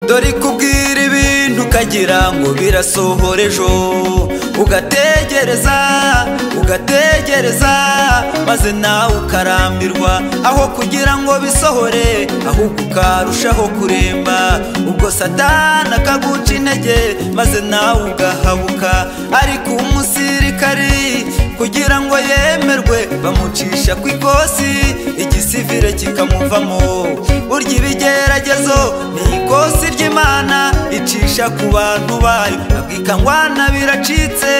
dore kubwira ibintu ukagira ngo birasohora ejo ugategereza ugategereza maze nawe ukarambirwa aho kugira ngo bisohore ahubwo ukarushaho kuremba ubwo satana akaguca intege maze nawe ugahabuka ariko umusirikari kugira ngo yemerwe bamucisha ku ikosi igisivire kikamuvamo burya ibigeragezo ni ikosi ry'imana icisha ku bantu bayo abwikangwana biracitse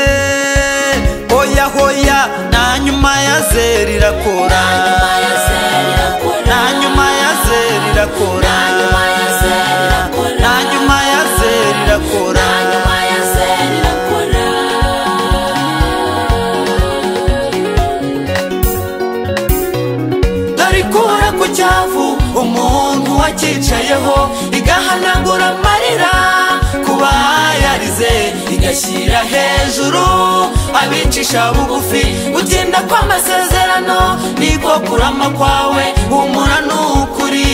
hoya hoya na nyuma ya zeri irakora na nyuma ya zeri irakora na nyuma ya zeri irakora dore ikura ku cyavu umuntu wacyicayeho igahanagura amarira kuba yarize igashyira hejuru abicisha bugufi gutinda kw'amasezerano niko kurama kwawe humura ni ukuri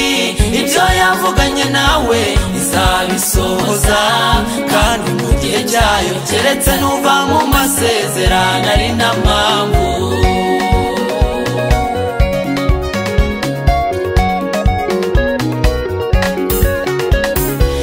ibyo yavuganye nawe izabisohoza kandi mu gihe cyayo keretse nuva mu masezerano ari n'amangu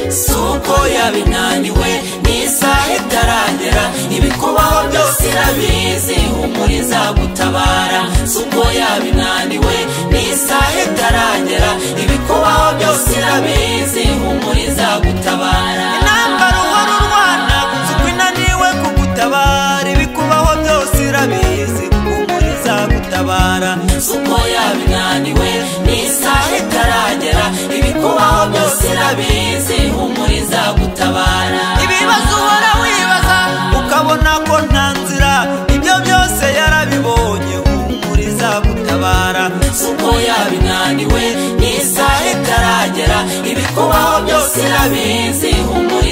suko yabinaniwe n'isaha itaragera ibikubaho byose irabizi humura izagutabara suko yabinaniwe n'isaha itaragera ibikubaho byose irabizi humura izagutabara intambara uhora urwana suko inaniwe kugutabara ibikubaho byose irabizi humura izagutabara suko yabinaniwe n'isaha itaragera ibikubaho byose irabizi humura izagutabara ibibazo uhora wibaza ukabona ko nta nzira ibyo byose yarabibonye humura izagutabara suko yabinaniwe n'isaha itaragera ibikubaho byose irabizi humura